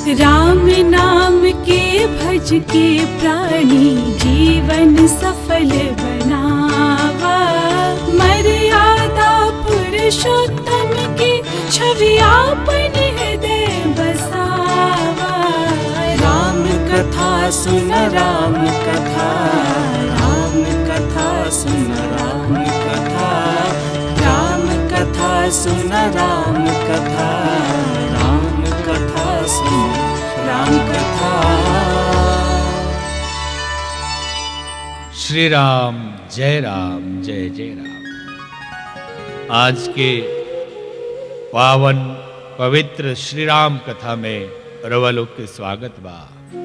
राम नाम के भज के प्राणी जीवन सफल बनावा मर्यादा पुरुषोत्तम की छवि आपन हृदय बसावा राम कथा सुन राम कथा राम कथा सुन राम कथा राम कथा सुन राम कथा राम कथा सुन राम कथा श्री राम जय राम जय जय राम आज के पावन पवित्र श्री राम कथा में रवलोक के स्वागत बा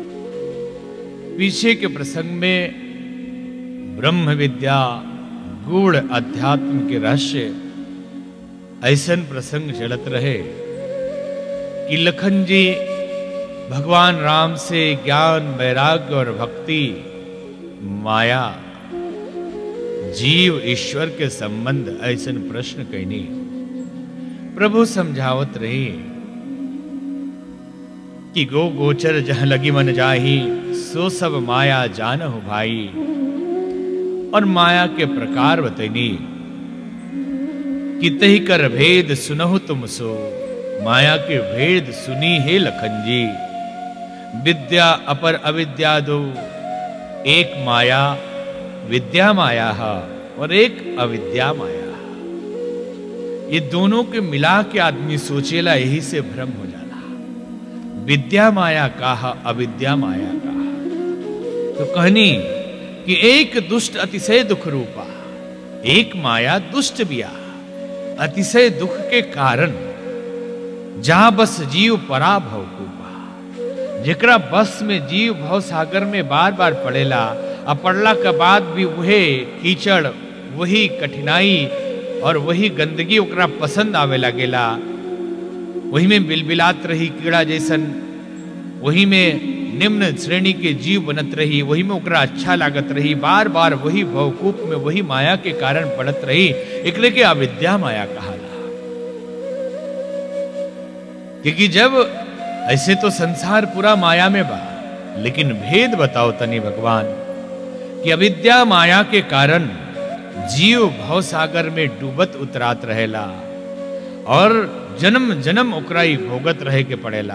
पीछे के प्रसंग में ब्रह्म विद्या गूढ़ अध्यात्म के रहस्य ऐसन प्रसंग चलत रहे कि लखन जी भगवान राम से ज्ञान वैराग्य और भक्ति माया जीव ईश्वर के संबंध ऐसन प्रश्न कहनी प्रभु समझावत रही कि गो गोचर जह लगी मन जाही सो सब माया जानहु भाई और माया के प्रकार बतैनी कि तही कर भेद सुनहु तुम सो माया के भेद सुनी हे लखन जी विद्या अपर अविद्या दो एक माया विद्या माया है और एक अविद्या माया है ये दोनों के मिला के आदमी सोचेला यही से भ्रम हो जाला विद्या माया का है अविद्या माया का है तो कहनी कि एक दुष्ट अतिशय दुख रूपा एक माया दुष्ट बिया अतिशय दुख के कारण जहां बस जीव पराभव कूपा जेकरा बस में जीव भव सागर में बार बार पड़ेला आ पड़ला के बाद भी वही कीचड़ वही कठिनाई और वही गंदगी ओकरा पसंद आवे लगेला वही में बिलबिलात रही कीड़ा जैसन वही में निम्न श्रेणी के जीव बनत रही वही में ओकरा अच्छा लागत रही बार बार वही भवकूप में वही माया के कारण पड़त रही एकरे के अविद्या माया कहाला क्योंकि जब ऐसे तो संसार पूरा माया में बा लेकिन भेद बताओ तनी भगवान कि अविद्या माया के कारण जीव भव सागर में डूबत उतरात रहेला और जन्म जन्म ओकराई भोगत रहे के पड़ेला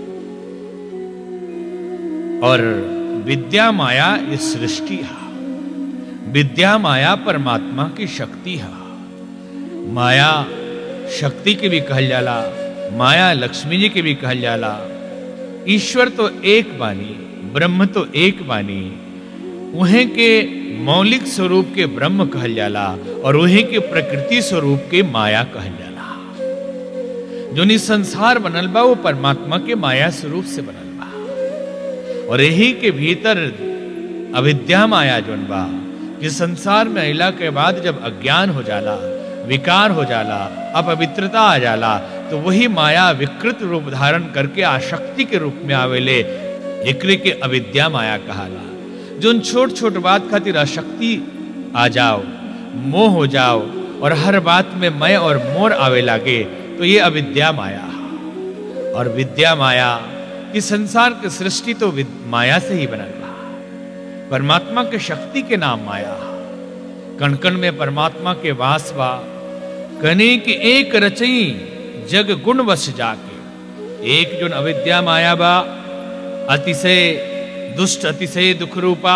और विद्या माया ये सृष्टि है विद्या माया परमात्मा की शक्ति है माया शक्ति के भी कहल जाला माया लक्ष्मी जी के भी कहल जाला ईश्वर तो एक बानी ब्रह्म तो एक बानी उहे के मौलिक स्वरूप के ब्रह्म कहल जाला और उहे के प्रकृति स्वरूप के माया कहल जाला जो नि संसार बनल बा वो परमात्मा के माया स्वरूप से बनल बा और यही के भीतर अविद्या माया जोन बा कि संसार में अला के बाद जब अज्ञान हो जाला विकार हो जाला अपवित्रता आ जाला तो वही माया विकृत रूप धारण करके आशक्ति के रूप में आवेले एकरे के अविद्या माया कहाला जो छोट छोट बात खातिर अशक्ति आ जाओ मोह हो जाओ और हर बात में मैं और मोर आवे लागे तो ये अविद्या माया और विद्या माया कि संसार की सृष्टि तो माया से ही बनल बा परमात्मा के शक्ति के नाम माया कण कण में परमात्मा के वास बा कने कि एक रचई जग गुण वश जाके एक जो अविद्या माया बा अतिशय दुष्ट अतिशय दुख रूपा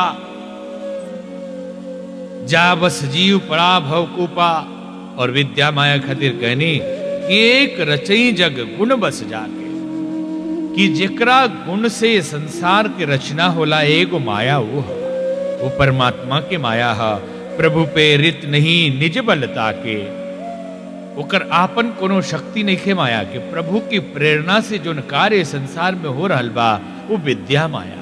जा बस जीव पड़ा भव कूपा और विद्या माया खातिर कहनी कि एक रचई जग गुण बस जाके कि जेकरा गुण से संसार के रचना होला एगो माया वो है वो परमात्मा के माया है प्रभु पे रित नहीं निज बलता के ओकर आपन कोनो शक्ति नहीं खे माया के प्रभु की प्रेरणा से जो कार्य संसार में हो रहल बा वो विद्या माया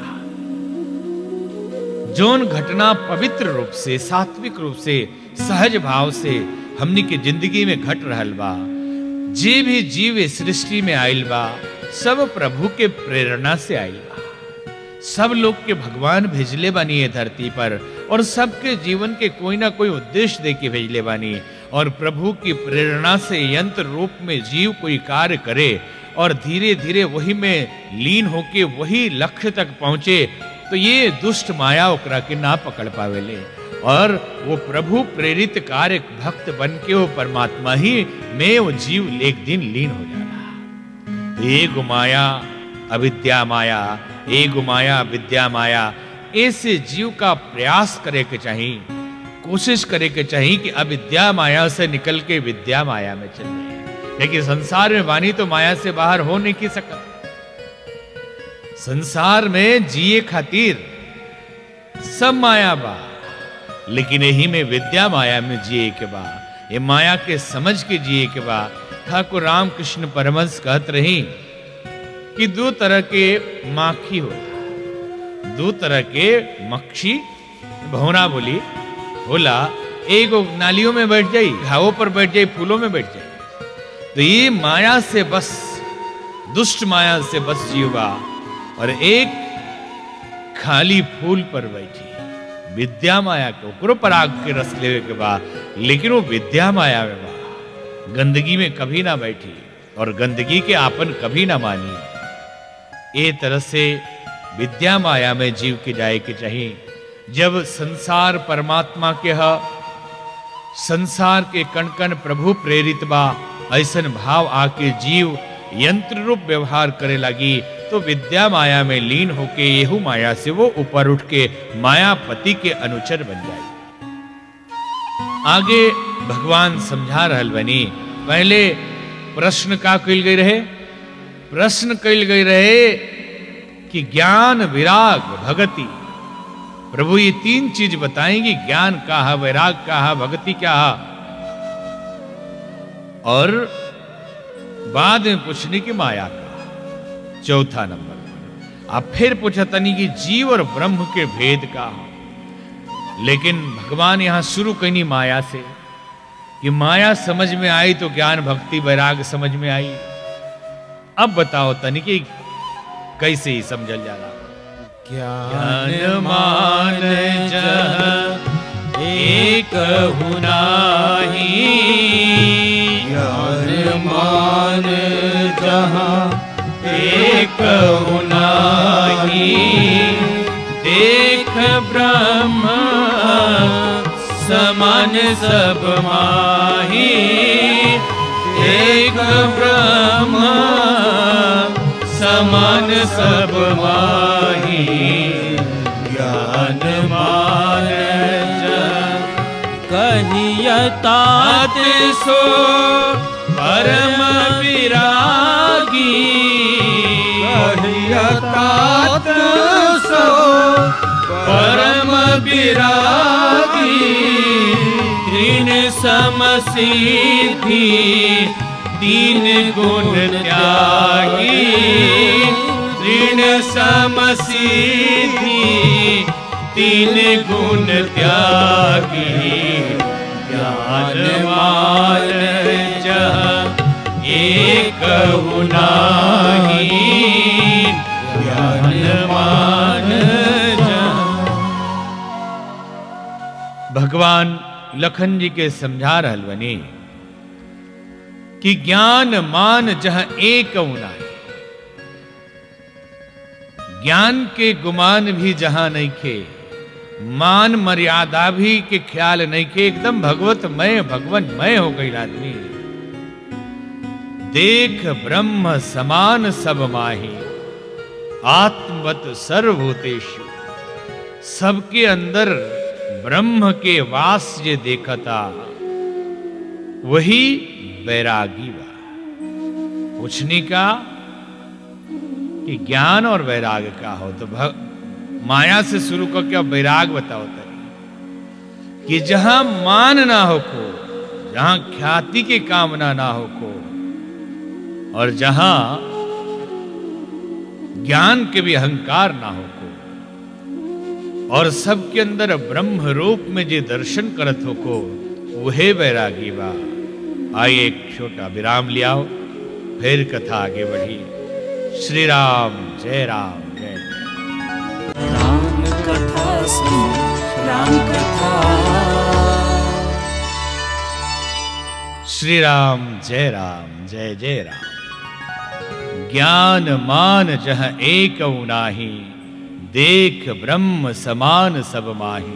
जोन घटना पवित्र रूप से सात्विक रूप से सहज भाव से हमनी के जिंदगी में घट रहल बा जे भी जीव सृष्टि में आयल बा सब प्रभु के प्रेरणा से आयल बा सब लोग के भगवान भेजले बानी ये धरती पर और सबके जीवन के कोई ना कोई उद्देश्य दे के भेजले बानी और प्रभु की प्रेरणा से यंत्र रूप में जीव कोई कार्य करे और धीरे धीरे वही में लीन होके वही लक्ष्य तक पहुंचे तो ये दुष्ट माया ओकरा के ना पकड़ पावेले और वो प्रभु प्रेरित कार्य भक्त बन के वो परमात्मा ही में वो जीव एक दिन लीन हो जाला तो ये गुमाया अविद्या माया ए गुमाया विद्या माया ऐसे जीव का प्रयास करे के चाहिए कोशिश करे के चाहिए कि अविद्या माया से निकल के विद्या माया में चल जाए लेकिन संसार में वाणी तो माया से बाहर हो नहीं की सकता संसार में जिए खातिर सब माया बा लेकिन यही में विद्या माया में जिए के बा ये माया के समझ के जिए के बा ठाकुर रामकृष्ण परमंश कहत रही कि दो तरह के माखी होला दो तरह के मक्खी भौना बोली होला एगो नालियों में बैठ जाई घावों पर बैठ जाई फूलों में बैठ जाई तो ये माया से बस दुष्ट माया से बस जीवा और एक खाली फूल पर बैठी विद्या माया के ओकरो पराग के रस लेवे के बा लेकिन वो विद्या माया में बा गंदगी में कभी ना बैठी और गंदगी के आपन कभी ना मानी ए तरह से विद्या माया में जीव के जाए के चाहिए जब संसार परमात्मा के ह संसार के कण कण प्रभु प्रेरित बा ऐसन भाव आके जीव यंत्र रूप व्यवहार करे लगी तो विद्या माया में लीन होके येहू माया से वो ऊपर उठ के मायापति के अनुचर बन जाए आगे भगवान समझा रहल बनी पहले प्रश्न का कल गई रहे प्रश्न कल गई रहे कि ज्ञान विराग भगति प्रभु ये तीन चीज बताएंगे ज्ञान का है वैराग का है भक्ति क्या है और बाद में पूछने की माया का चौथा नंबर पर अब फिर पूछा तनी कि जीव और ब्रह्म के भेद का है लेकिन भगवान यहां शुरू कनी माया से कि माया समझ में आई तो ज्ञान भक्ति वैराग समझ में आई अब बताओ तनी कि कैसे ही समझल जाला ज्ञान मान जह एक हुनाही ज्ञान मान जहाँ एक हुनाही देख ब्रह्म समान सब माही एक ब्रह्म समान सब माही ज्ञान मान कहियतात सो परम विरागी कहियतात सो परम विरागी तीन समसिद्धि तीन गुण त्यागी तीन समसिद्धि तीन गुण त्यागी ज्ञान मान जह एक हुनाही ज्ञान मान जह भगवान लखन जी के समझा रहल बनी कि ज्ञान मान जह एक उना है ज्ञान के गुमान भी जहां नहीं खे मान मर्यादा भी के ख्याल नहीं खे एकदम भगवत मय भगवन मय हो गई आदमी देख ब्रह्म समान सब माही आत्मवत सर्वभूतेषु सबके अंदर ब्रह्म के वास जे देखता वही वैरागी बा पूछने का कि ज्ञान और वैराग का हो तो भग, माया से शुरू करके अब वैराग बताओ तरी कि जहां मान ना हो को जहां ख्याति की कामना ना हो को और जहां ज्ञान के भी अहंकार ना हो को और सबके अंदर ब्रह्म रूप में जे दर्शन करत हो को वहे वैरागी बा आइए एक छोटा विराम लियाओ फिर कथा आगे बढ़ी श्री राम जय राम जय जय राम कथा सुन राम कथा श्री राम जय राम जय जय राम ज्ञान मान जह एक नाही देख ब्रह्म समान सब माही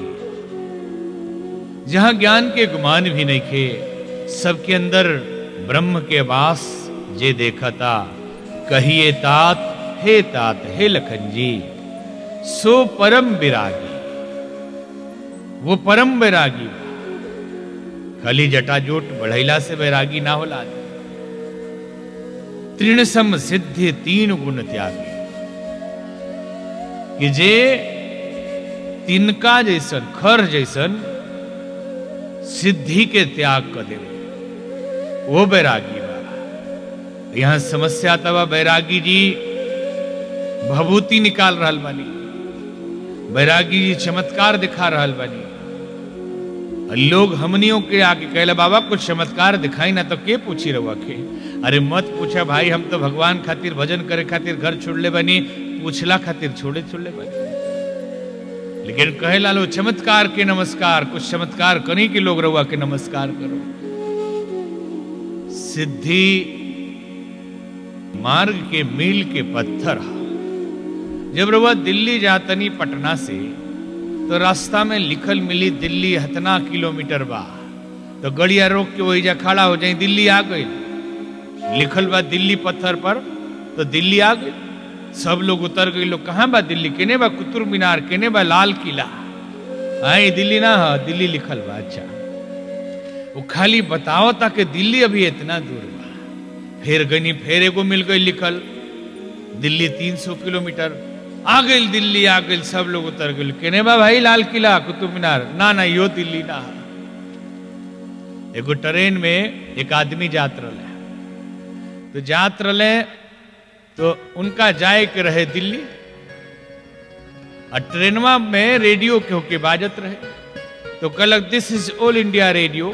जहां ज्ञान के गुमान भी नहीं खे सबके अंदर ब्रह्म के वास जे देखा था कहिए तात हे तात हे लखन जी सो परम विरागी वो परम वैरागी खाली जटाजोट बढ़ैला से वैरागी ना होला तृण सम सिद्धि तीन गुण त्यागी कि जे तिनका जैसन खर जैसन सिद्धि के त्याग कर दे वो बैरागी बा यहां समस्या तबा बैरागी जी भभूति निकाल रहा बानी बैरागी जी चमत्कार दिखा रहा बानी लोग हमनियों के आके कहले बाबा कुछ चमत्कार दिखाई ना तो के पूछी रहुआ के अरे मत पूछा भाई हम तो भगवान खातिर भजन करे खातिर घर छोड़ले बनी पूछला खातिर छोड़े छोड़ले बनी लेकिन कहे लालो चमत्कार के नमस्कार कुछ चमत्कार करी के लोग रहुआ के नमस्कार करो सिद्धि मार्ग के मील के पत्थर हा जब रहुआ दिल्ली जातनी पटना से तो रास्ता में लिखल मिली दिल्ली हतना किलोमीटर बा तो गड़िया रोक के वही जा खड़ा हो जाए दिल्ली आ गई लिखल बा दिल्ली पत्थर पर तो दिल्ली आ गई सब लोग उतर गए लोग कहाँ बा दिल्ली केने बा कुतुब मीनार केने बा लाल किला आई दिल्ली ना हा दिल्ली लिखल बा अच्छा वो खाली बताओ ताकि दिल्ली अभी इतना दूर बा फिर गनी फिर एगो मिल गई लिखल दिल्ली 300 किलोमीटर आ गई दिल्ली आ गई सब लोग उतर गए केने बा भाई लाल किला कुतुब मीनार ना ना यो दिल्ली ना एगो ट्रेन में एक आदमी जात रहे तो जात रहे तो उनका जाए के रहे दिल्ली और ट्रेनवा में रेडियो के होके बाजत रहे तो कहलक this is All India Radio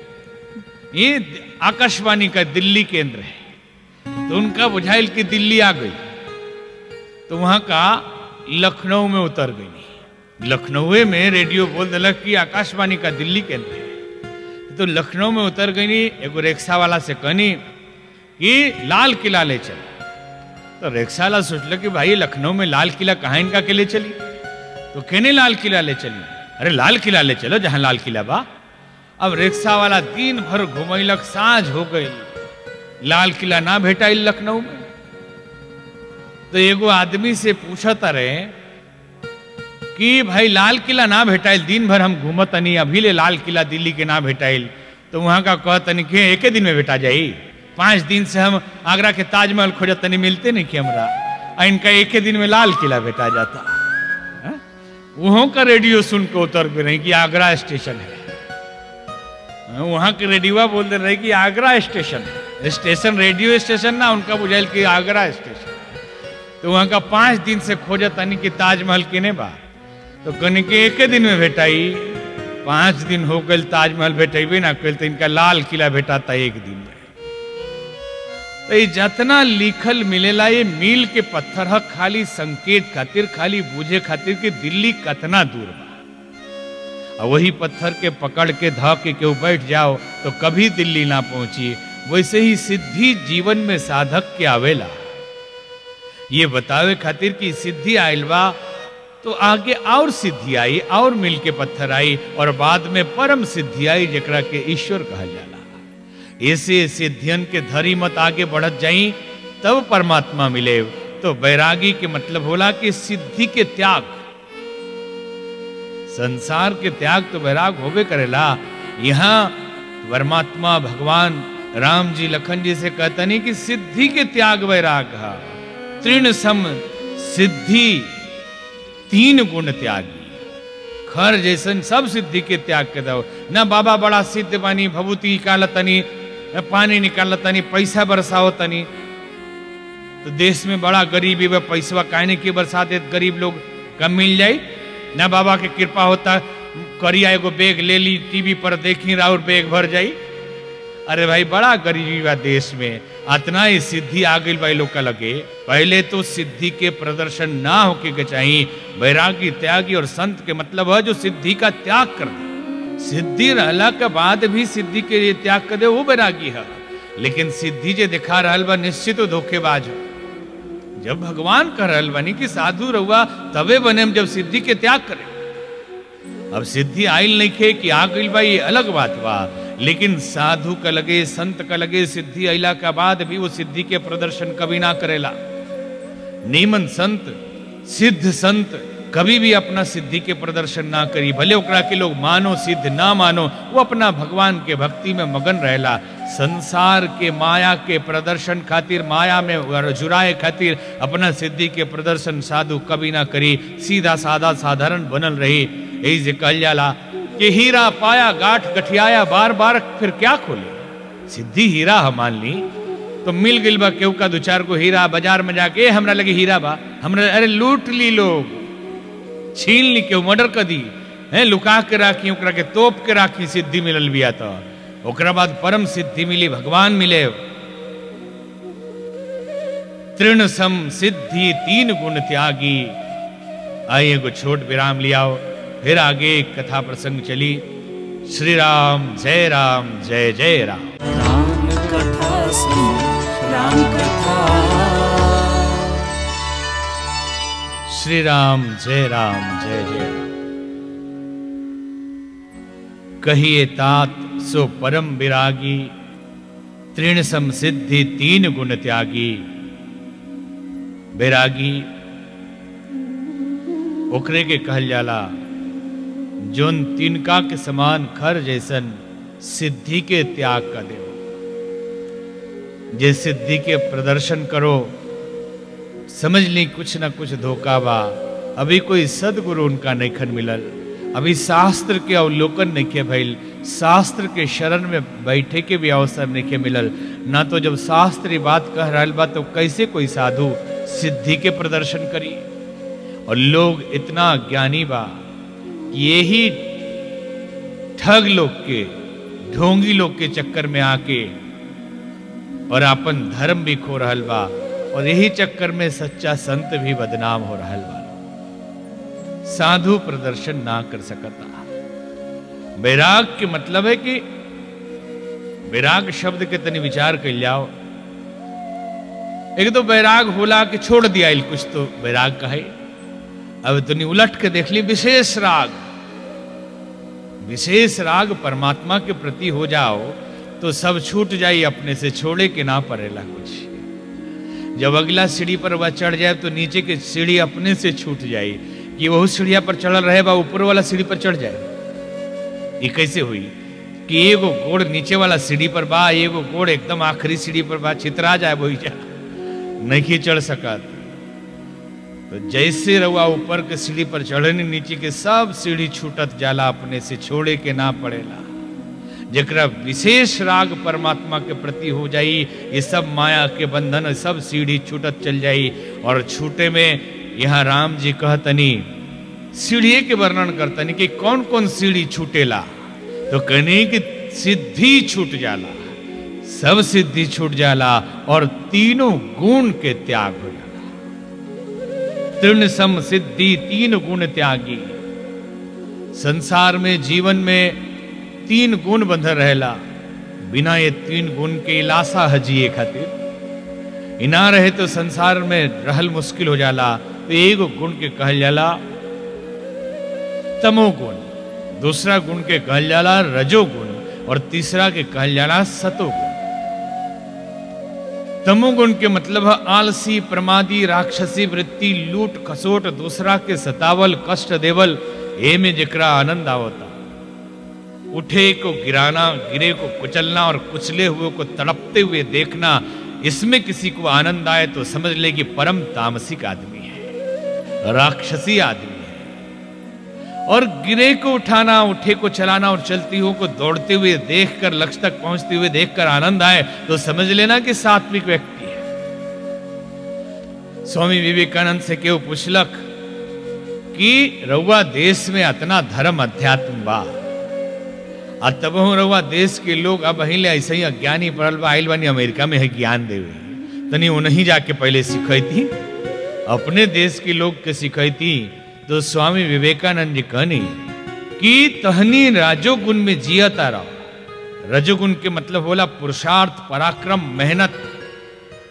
ये आकाशवाणी का दिल्ली केंद्र है तो उनका बुझाइल कि दिल्ली आ गई तो वहां का लखनऊ में उतर गई लखनऊ में रेडियो बोल दिलक कि आकाशवाणी का दिल्ली केंद्र है तो लखनऊ में उतर गई एगो रिक्शा वाला से कहनी कि लाल किला ले चल तो रिक्शा वाला सोचल कि भाई लखनऊ में लाल किला कहाँ इनका के ले चली तो कहने लाल किला ले चली अरे लाल किला ले चलो जहां लाल किला बा अब रिक्शा वाला दिन भर घुमैलक साँझ हो गई लाल किला ना भेटा लखनऊ में तो एगो आदमी से पूछत रहे कि भाई लाल किला ना भेटाइल दिन भर हम घूमतनी अभी ले लाल किला दिल्ली के ना भेटाइल तो वहां का कहतनी कि एक दिन में भेटा जाई पांच दिन से हम आगरा के ताजमहल खोजतनी मिलते नहीं कि हमरा आ इनका एक ही दिन में लाल किला भेटा जाता हाँ? वहों का रेडियो सुन के उतर गए रहे कि आगरा स्टेशन है हाँ, वहां के रेडियो बोल दे रहे कि आगरा स्टेशन है स्टेशन रेडियो स्टेशन ना उनका बुझाइल कि आगरा स्टेशन तो वहां का पांच दिन से खोजत तनी कि ताजमहल किने बा तो कनी के एक दिन में भेटाई पांच दिन हो गए ताजमहल भेटेबे ना कल तो इनका लाल किला भेटाता एक दिन में तो ये जितना लिखल मिलेला ये मील के पत्थर ह खाली संकेत खातिर खाली बूझे खातिर कि दिल्ली कतना दूर बा और वही पत्थर के पकड़ के ध के केहू बैठ जाओ तो कभी दिल्ली ना पहुंची वैसे ही सिद्धि जीवन में साधक के आवेला ये बतावे खातिर कि सिद्धि आयल बा तो आगे और सिद्धि आई और मिल के पत्थर आई और बाद में परम सिद्धि आई जकरा के ईश्वर कहल जाला ऐसे सिद्धियन के धरी मत आगे बढ़त जाई तब परमात्मा मिले तो बैरागी के मतलब होला कि सिद्धि के त्याग संसार के त्याग तो वैराग होबे करेला यहाँ परमात्मा भगवान राम जी लखन जी से कहतनी कि सिद्धि के त्याग वैराग है तृण सम सिद्धि तीन गुण त्यागी खर जैसन सब सिद्धि के त्याग के दो न बाबा बड़ा सिद्ध बानी भभूति निकालतनी न पानी निकालतनी पैसा बरसाओ तनी तो देश में बड़ा गरीबी बा पैसा काहे की बरसात है गरीब लोग कम मिल जाई न बाबा के कृपा होता करिया एगो बैग ले ली टीवी पर देखी और बैग भर जाई अरे भाई बड़ा गरीबी बा देश में अतना ही सिद्धि आ गई भाई लोग का लगे पहले तो सिद्धि के प्रदर्शन ना होके के चाहिए वैरागी त्यागी और संत के मतलब है जो सिद्धि का त्याग कर दे सिद्धि रहला के बाद भी सिद्धि के लिए त्याग कर दे वो वैरागी है लेकिन सिद्धि जे दिखा रहा बा निश्चित धोखेबाज हो जब भगवान कह रहल बनी कि साधु रहुआ तबे बने हम जब सिद्धि के त्याग करें अब सिद्धि आइल नहीं खे कि आ गई बा ये अलग बात बा लेकिन साधु का लगे संत का लगे सिद्धि अला के बाद भी वो सिद्धि के प्रदर्शन कभी ना करेला नीमन संत सिद्ध संत कभी भी अपना सिद्धि के प्रदर्शन ना करी भले ओकरा के लोग मानो सिद्ध ना मानो वो अपना भगवान के भक्ति में मगन रहेला संसार के माया के प्रदर्शन खातिर माया में जुराए खातिर अपना सिद्धि के प्रदर्शन साधु कभी ना करी सीधा साधा साधारण बनल रही यही से कहल जाला कि हीरा पाया गाठ गठियाया बार बार फिर क्या खोले सिद्धि हीरा हम मान ली तो मिल गई बा केहू का दो चार को हीरा बाजार में जाके "ए, हमरा लगे हीरा बा हमरा अरे लूट ली लोग छीन ली केहू मर्डर कर दी है लुका के राखी ओकरा के तोप के राखी सिद्धि मिलल बिया तो ओकरा बाद परम सिद्धि मिली भगवान मिले तृण सम सिद्धि तीन गुण त्यागी आइए एगो छोट विराम लियाओ फिर आगे कथा प्रसंग चली श्री राम जय राम जय जय राम राम कथा सुन राम कथा श्री राम जय राम जय जय राम कहिए तात सो परम विरागी तृण सम सिद्धि तीन गुण त्यागी बैरागी ओकरे के कहल जाला जोन तिनका के समान खर जैसन सिद्धि के त्याग का देव जे सिद्धि के प्रदर्शन करो समझ ली कुछ ना कुछ धोखा बा अभी कोई सदगुरु उनका नैखन मिलल अभी शास्त्र के अवलोकन नहीं के भइल शास्त्र के शरण में बैठे के भी अवसर नहीं के मिलल ना तो जब शास्त्र ये बात कह रहा बा तो कैसे कोई साधु सिद्धि के प्रदर्शन करी और लोग इतना ज्ञानी बा कि यही ठग लोग के ढोंगी लोग के चक्कर में आके और अपन धर्म भी खो रहल बा और यही चक्कर में सच्चा संत भी बदनाम हो रहल बा साधु प्रदर्शन ना कर सकता वैराग के मतलब है कि वैराग शब्द के तनी विचार कर जाओ एक तो वैराग होला कि छोड़ दिया इल कुछ तो वैराग कहे अब तनी उलट के देख ली विशेष राग विशेष राग परमात्मा के प्रति हो जाओ तो सब छूट जाई अपने से छोड़े के ना पड़ेला कुछ जब अगला सीढ़ी पर वह चढ़ जाए तो नीचे की सीढ़ी अपने से छूट जाए कि वह सीढ़िया पर चढ़ल रहे बा ऊपर वाला सीढ़ी पर चढ़ जाए ये कैसे हुई कि एगो गोड़ नीचे वाला सीढ़ी पर बा एगो गोड़ एकदम आखिरी सीढ़ी पर बा चित्रा जाए वही जा नहीं चढ़ सका तो जैसे रहुआ ऊपर के सीढ़ी पर चढ़ने नीचे के सब सीढ़ी छूटत जाला अपने से छोड़े के ना पड़ेला जरा विशेष राग परमात्मा के प्रति हो जाई ये सब माया के बंधन सब सीढ़ी छूटत चल जाई और छूटे में यहाँ राम जी कहतनी सीढ़ी के वर्णन करतनी कि कौन कौन सीढ़ी छूटेला तो कहनी कि सिद्धि छूट जाला सब सिद्धि छूट जाला और तीनों गुण के त्याग हो जाला तृण सम सिद्धि तीन गुण त्यागी संसार में जीवन में तीन गुण बंधल रहेला बिना ये तीन गुण के इलासा हजिए खातिर इना रहे तो संसार में रहल मुश्किल हो जाला तो एगो गुण के कहल जाला तमोगुण दूसरा गुण के कहल जाला रजोगुण और तीसरा के कहल जाला सतोगुण तमोगुण के मतलब है आलसी प्रमादी राक्षसी वृत्ति लूट खसोट दूसरा के सतावल कष्ट देवल ए में जकरा आनंद आवता उठे को गिराना गिरे को कुचलना और कुचले हुए को तड़पते हुए देखना इसमें किसी को आनंद आए तो समझ ले कि परम तामसिक आदमी है राक्षसी आदमी है और गिरे को उठाना उठे को चलाना और चलती हुए को दौड़ते हुए देखकर लक्ष्य तक पहुंचते हुए देखकर आनंद आए तो समझ लेना कि सात्विक व्यक्ति है स्वामी विवेकानंद से केव पूछलक कि रउआ देश में अतना धर्म अध्यात्म बा आ तब रउआ देश के लोग अब अहिले ऐसे ही अज्ञानी पड़ल बा आइल बानी अमेरिका में है ज्ञान देवे तनी उन्हीं जाके पहले सिखैती अपने देश के लोग के सिखैती तो स्वामी विवेकानंद जी कहनी कि तहनी राजोगुण में जियता रहो रजोगुण के मतलब बोला पुरुषार्थ पराक्रम मेहनत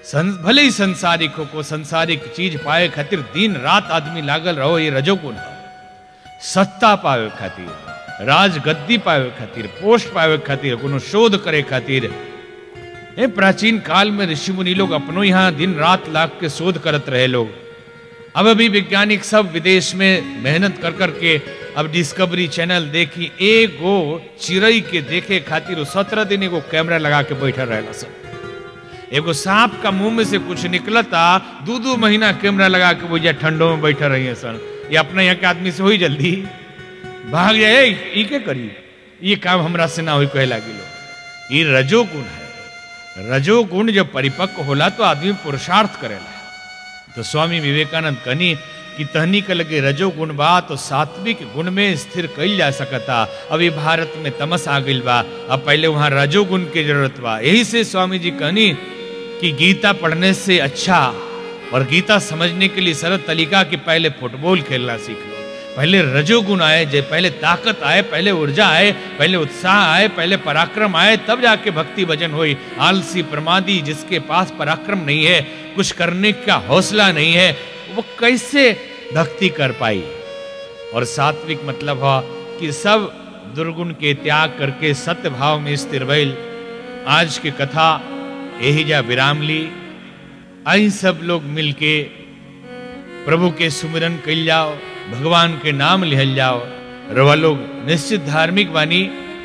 सं, भले ही संसारिक हो को संसारिक चीज पाए खातिर दिन रात आदमी लागल रहो ये रजोगुण है सत्ता पावे खातिर राज गद्दी पावे खातिर पोस्ट पावे खातिर कोनो शोध करे खातिर ए प्राचीन काल में ऋषि मुनि लोग अपनो यहाँ दिन रात लाग के शोध करत रहे लोग अब अभी वैज्ञानिक सब विदेश में मेहनत कर कर के अब डिस्कवरी चैनल देखी एगो चिड़ई के देखे खातिर सत्रह दिन एगो कैमरा लगा के बैठा रहेला सब एगो सांप का मुंह में से कुछ निकलता दो दो महीना कैमरा लगा के वो ठंडों में बैठा रही है सन ये अपने यहाँ के आदमी से हुई जल्दी भाग जाए "ए, ई के करी ये काम हमरा से ना हुई कहे लागी लोग ये रजोगुण है रजोगुण जब परिपक्व होला तो आदमी पुरुषार्थ करेला तो स्वामी विवेकानंद कहनी कि तहनी के लगे रजोगुण बा तो सात्विक गुण में स्थिर कईल जा सकता अभी भारत में तमस आ गईल बा अब पहले वहां रजोगुण की जरूरत बा यही से स्वामी जी कहनी कि गीता पढ़ने से अच्छा और गीता समझने के लिए सरल तरीका कि पहले फुटबॉल खेलना सीख लो पहले रजोगुण आए जब पहले ताकत आए पहले ऊर्जा आए पहले उत्साह आए पहले पराक्रम आए तब जाके भक्ति भजन हुई आलसी प्रमादी जिसके पास पराक्रम नहीं है कुछ करने का हौसला नहीं है वो कैसे भक्ति कर पाई और सात्विक मतलब हुआ कि सब दुर्गुण के त्याग करके सत्य भाव में स्थिर भइल आज की कथा यही जा विराम ली आई सब लोग मिलके प्रभु के सुमिरन कल जाओ भगवान के नाम लिहल जाओ रवा लोग निश्चित धार्मिक बानी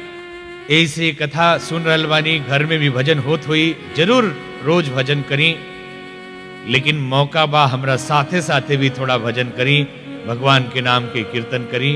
ऐसे कथा सुन रहल बानी घर में भी भजन होत हुई जरूर रोज भजन करी लेकिन मौका बा हमरा साथे साथे भी थोड़ा भजन करी भगवान के नाम के कीर्तन करी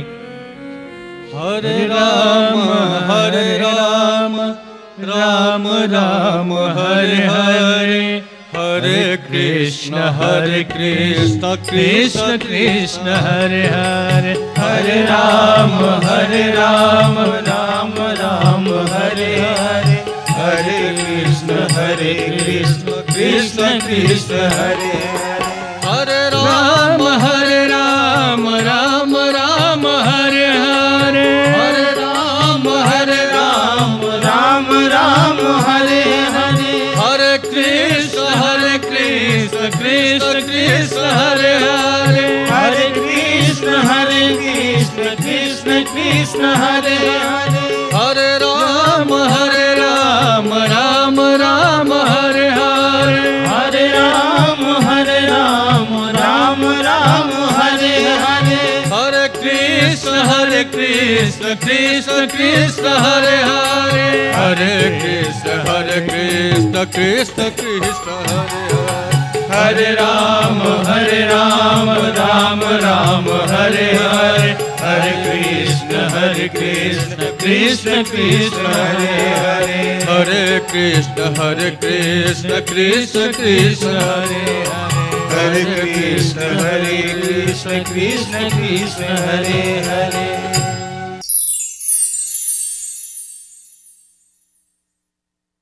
हरे राम हरे राम राम राम हरे हरे हरे कृष्ण हरे कृष्ण कृष्ण कृष्ण हरे हरे हरे राम हरे राम राम राम हरे हरे हरे कृष्ण हरे कृष्ण कृष्ण कृष्ण हरे हरे राम हरे राम राम राम हरे हरे हरे राम हरे राम राम राम हरे हरे हरे कृष्ण हरे कृष्ण कृष्ण कृष्ण हरे हरे हरे कृष्ण हरे कृष्ण कृष्ण कृष्ण हरे हरे हरे राम हरे राम राम राम हरे हरे हरे राम हरे राम राम राम हरे हरे हरे कृष्ण हरे कृष्ण कृष्ण कृष्ण हरे हरे हरे कृष्ण हरे कृष्ण कृष्ण कृष्ण हरे हरे हरे राम हरे राम राम राम हरे हरे हरे कृष्ण हरे कृष्ण कृष्ण कृष्ण हरे हरे हरे कृष्ण हरे कृष्ण कृष्ण कृष्ण हरे हरे हरे कृष्ण हरे कृष्ण कृष्ण कृष्ण हरे हरे